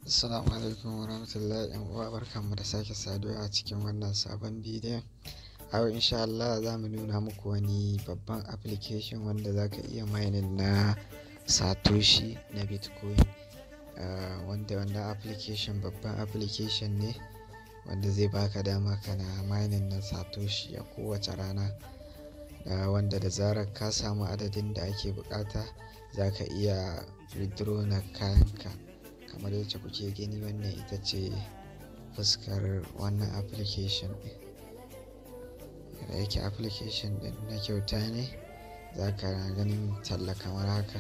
Assalamu alaikum warahmatullahi yan uwa barkanmu da sake saduwa a cikin wannan sabon bidiyon. A yau insha Allah za mu nuna muku wani babban application wanda za ka iya mining na Satoshi na Bitcoin. Uh, wanda wannan application babban application ne wanda zai baka dama kana mining na Satoshi a kowace rana. Uh, wanda da zarar ka samu adadin da ake bukata za ka iya withdraw na kayanka. kamar yadda kuke gani wannan ita ce fuskar wannan application ɗin da yake application ɗin na kyauta ne za ka ganin talla kamar haka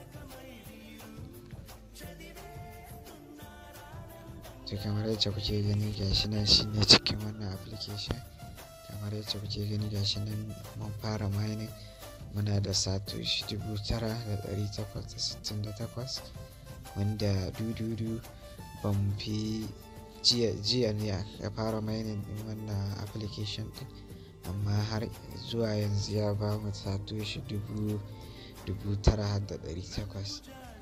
to kamar yadda kuke gani gashi nan shine cikin wannan application kamar yadda kuke gani gashi nan mun fara mining muna da satoshi dubu tara da ɗari takwas da sittin da takwas wanda dududu ban fi jiya ne ya fara mining din wannan application din amma har zuwa yanzu ya ba mu satoshi dubu dubu tara da ɗari takwas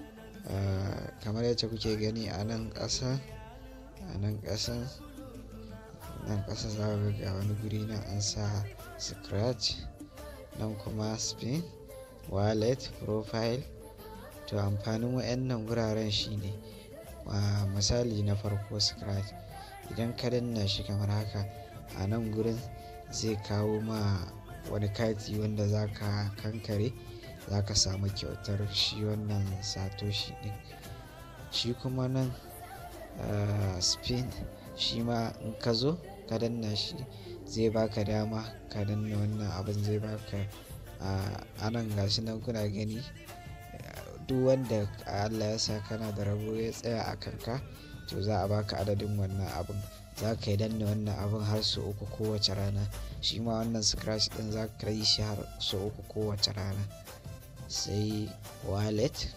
kamar yadda kuke gani a nan ƙasa a nan ƙasa nan ƙasa za ku ga wani guri na an sa scratch nan kuma spin wallet profile to amfanin wayannan wuraren shine a misali na farko scratch idan ka danna shi kamar haka a nan gurin zai kawo ma wani kati wanda za ka kankare za ka samu kyautar shi wannan satoshi din shi kuma nan spin shi ma in ka zo ka danna shi zai baka dama ka danna wannan abin zai baka a nan gashi nan kuna gani duk wanda Allah ya sa kana da rabo ya tsaya a kanka to za a baka adadin wannan abin za ka yi danna wannan abin har su uku kowace rana shi ma wannan scratch din za ka yi shi har su uku kowace rana sai wallet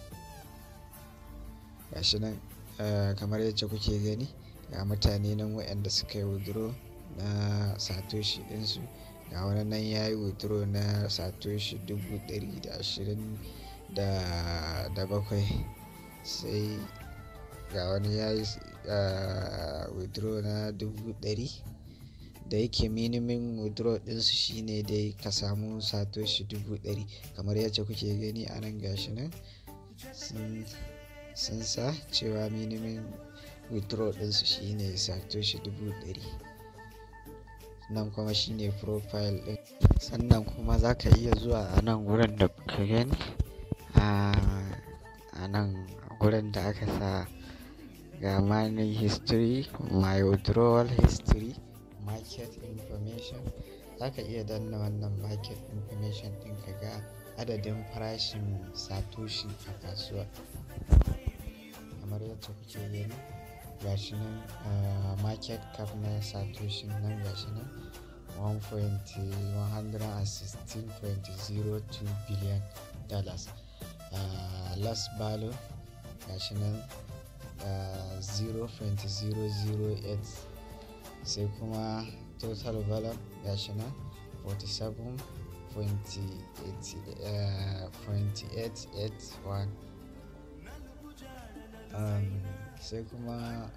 gashi nan kamar yadda kuke gani ga mutane nan waɗanda suka yi withdraw na satoshi ɗinsu ga wani nan ya yi withdraw na satoshi dubu ɗari da ashirin da bakwai sai ga wani ya yi withdraw na dubu ɗari da yake minimum withdraw ɗinsu shine dai ka samu satoshi dubu ɗari kamar yadda kuke gani a nan gashi nan sun sa cewa minimum withdraw ɗinsu shine satoshi dubu ɗari nan kuma shine profile ɗin sannan kuma za ka iya zuwa a nan wurin da ka gani a nan gurin da aka sa ga mining history my withdrawal history market information za ka iya danna wannan market information din ka ga adadin farashin satoshi a kasuwa kamar yadda kuke gani gashi nan market cap na satoshi nan gashi nan 1.116.02 billion dollars uh, last value gashi nan uh, 0.008 sai kuma total value gashi nan 47.881 um, sai kuma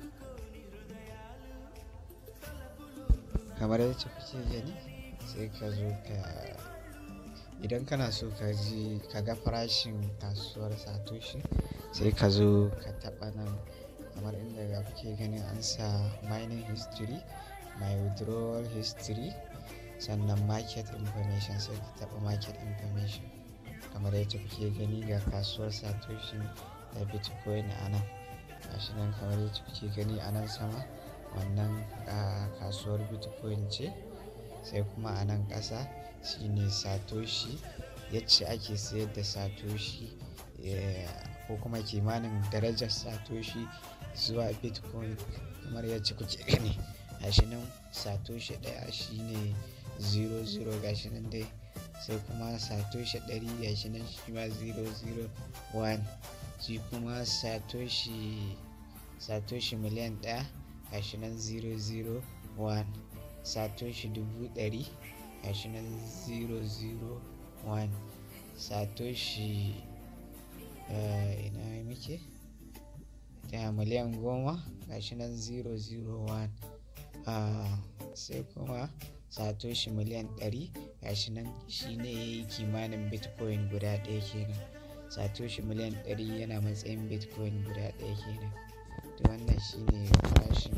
kamar yadda kuke gani sai ka zo ka idan kana so ka ji ka ga farashin kasuwar satoshi sai ka zo ka taɓa nan kamar inda ga kuke ganin an sa mining history my withdrawal history sannan market information sai ka taɓa market information kamar yadda kuke gani ga kasuwar satoshi da bitcoin a nan gashi nan kamar yadda kuke gani a nan sama wannan kasuwar bitcoin ce sai kuma a nan ƙasa shine satoshi yacce ake sayar da satoshi ko kuma kimanin darajar satoshi zuwa bitcoin kamar yadda kuke gani gashi nan satoshi ɗaya shine 00 gashi nan dai sai kuma satoshi ɗari gashi nan shi ma 001 shi kuma satoshi satoshi miliyan ɗaya gashi nan 001 satoshi dubu ɗari gashi nan 001 satoshi ina muke miliyan goma gashi nan 001 sai kuma satoshi miliyan 100 gashi nan shine ya yi kimanin bitcoin guda ɗaya kenan satoshi miliyan 100 yana matsayin bitcoin guda ɗaya kenan to wannan shine farashin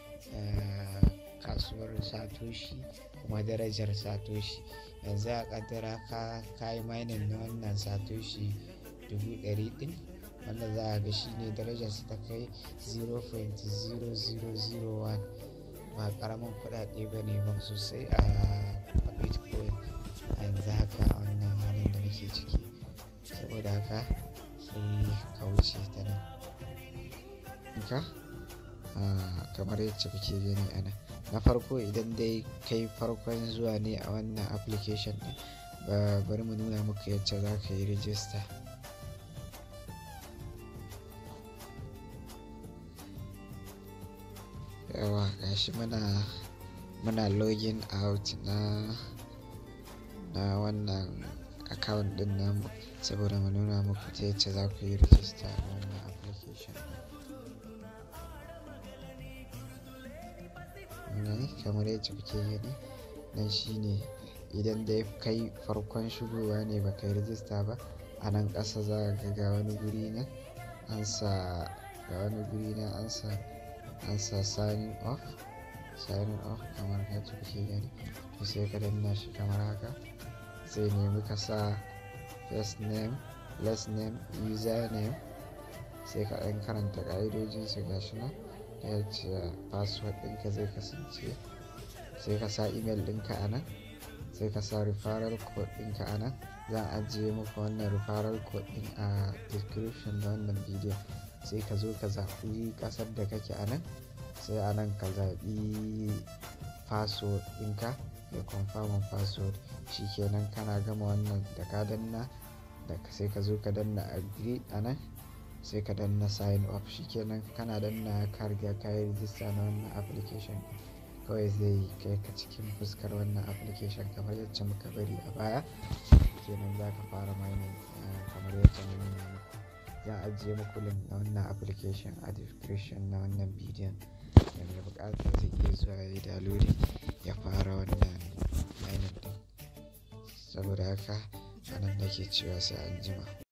kasuwar satoshi kuma darajar satoshi yanzu a kaddara ka kayi mining na wannan satoshi dubu ɗari ɗin wanda za a ga shine darajar su ta kai 0.0001 ba karamin kuɗaɗe ba ne ba sosai a bitcoin a yanzu haka a wannan halin da muke ciki saboda haka sai ka wuce ta nan ka kamar yadda kuke gani a nan na farko idan dai kai farkon zuwa ne a wannan application ɗin ba bari mu nuna muku yadda za ka yi rijista yawa gashi muna muna login out na na wannan account din namu saboda mu nuna muku ta yadda za ku yi rijista na wannan application ne kamar yadda kuke gani nan shine idan dai kai farkon shigowa ne ba kai rijista ba a nan ƙasa za ka ga wani guri nan an sa ga wani guri nan an sa an sa signing off signing off kamar yadda kuke gani to sai ka danna shi kamar haka sai nemi ka sa first name last name username sai ka ɗan karanta ƙa'idojin su gashi nan da yadda password ɗinka zai kasance sai ka sa email ɗinka a nan sai ka sa referral code ɗinka a nan zan ajiye muku wannan referral code ɗin a description da wannan bidiyon sai ka zo ka zaɓi ƙasar da kake a nan sai a nan ka zaɓi password ɗinka da confirm password shikenan kana gama wannan da ka danna da sai ka zo ka danna agree a nan sai ka danna sign up shikenan kana danna ka riga ka yi rijista na wannan application kawai zai kai ka cikin fuskar wannan application kamar yadda muka bari a baya kenan za ka fara mining kamar yadda na nuna muku zan ajiye muku link na wannan application a description na wannan bidiyon da mai bukatar zai iya zuwa ya yi downloading ya fara wannan mining din saboda haka anan nake cewa sai an jima